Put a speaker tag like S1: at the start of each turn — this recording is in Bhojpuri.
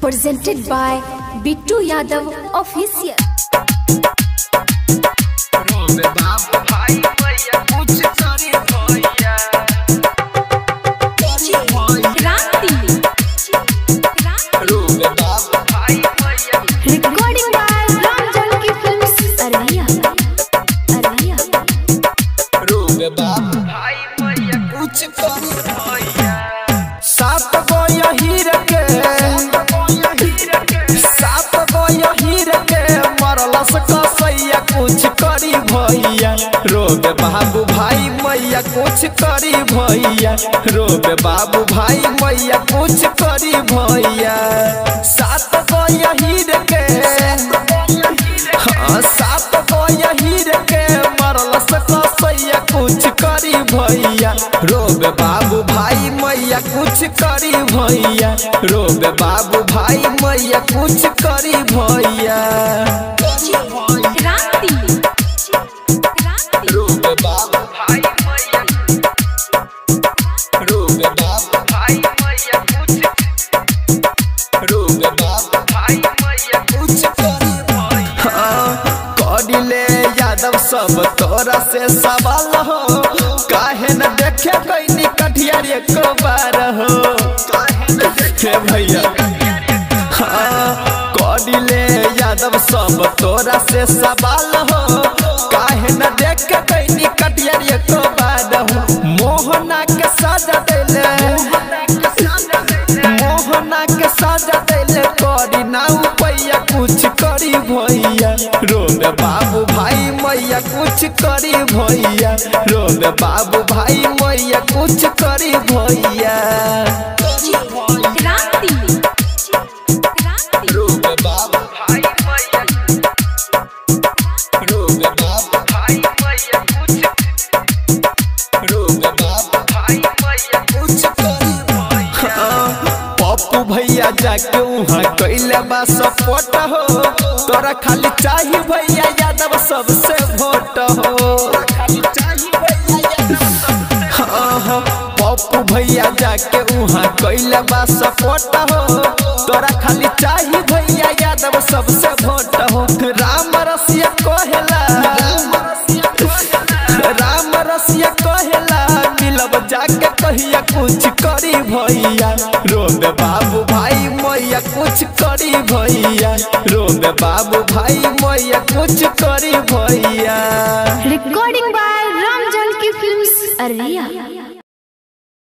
S1: presented by Bittu Yadav Official.
S2: रोबे बाप भाई भैया कुछ करे भैया
S1: Kranti.
S2: रोबे बाप भाई भैया
S1: Recording by Ram Janki Films, Araya. Araya.
S2: रोबे बाप भाई भैया कुछ करे भैया सात गो हीर के सात गो हीर के मरलस कसैया कुछ करी भैया रोबे बाबू भाई मैया कुछ करी भैया रोबे बाबू भाई मैया कुछ करी भैया सात गो हीर के हाँ सात गो हीर के मरलस कसैया कुछ करी भैया रोबे बाबू भाई मैया कुछ करी भैया रोबे बाबू भाई मैया कुछ करी भैया
S1: Kranti.
S2: रोबे बाबू भाई मैया रोबे बाबू भाई मैया कुछ रोबे बाबू भाई मैया कुछ करी भैया कडिले यादव सब तोरा से सवाल हो काहे न देखे कैनी कठियार एक बार हो काहे न देखे भैया हाँ, कडिले यादव सब तोरा से सवाल हो काहे न देखे कैनी कठियार एक बार हो मोहना के सजा देले मोहना के सजा देले करी ना पैया कुछ करी भैया रोबे बाबू भाई मैया कुछ करी भैया रोबे बाबू भाई मैया कुछ करी भैया
S1: Kranti.
S2: रोबे बाबू भाई मैया रोबे बाबू भाई मैया कुछ रोबे बाबू भाई मैया कुछ करी भैया पप्पू भैया जाके वहाँ कैले बा सपोर्ट हो तोरा खाली चाही भैया यादव सबसे वोट हो हाँ, हाँ, पप्पू भैया जाके वहाँ कैले बा सपोर्ट हो तोरा खाली चाही भैया यादव सबसे वोट हो राम रसिया कहेला राम रसिया कहेला मिलब जाके कहिया कुछ करी भैया रोबे बाबू भाई मैया कुछ करी भैया रोबे बाबू भाई मैया कुछ करी भैया
S1: Recording by Ram Janki Films, Araya.